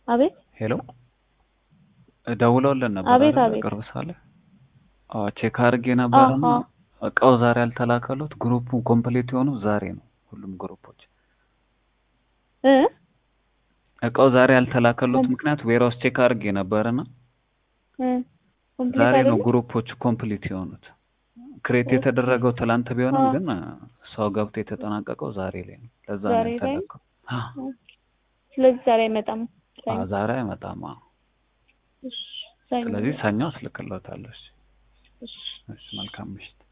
አቤት ሄሎ ደውለውልን ነበር አቤት አይደል? አቤት ቅርብ ሳለ አዎ ቼክ አድርጌ ነበርና አዎ። እቃው ዛሬ ያልተላከሉት ግሩፑ ኮምፕሊት የሆኑ ዛሬ ነው። ሁሉም ግሩፖች እ እቃው ዛሬ ያልተላከሉት ምክንያት ዌራውስ ቼክ አድርጌ ነበርና እ ኮምፕሊት ዛሬ ነው አይደለም? ግሩፖቹ ኮምፕሊት የሆኑት። ክሬት የተደረገው ትላንት ቢሆንም አዎ። ግን ሰው ገብቶ የተጠናቀቀው ዛሬ ላይ ነው። ለዛ ነው ዛሬ ላይ? ያልተላከው። አዎ ስለዚህ ዛሬ አይመጣም። አዎ፣ ዛሬ አይመጣም። አዎ። እሺ፣ ሰኞ ስለዚህ ሰኞ አስልክሎታለሁ። እሺ፣ እሺ። እሺ፣ መልካም ምሽት።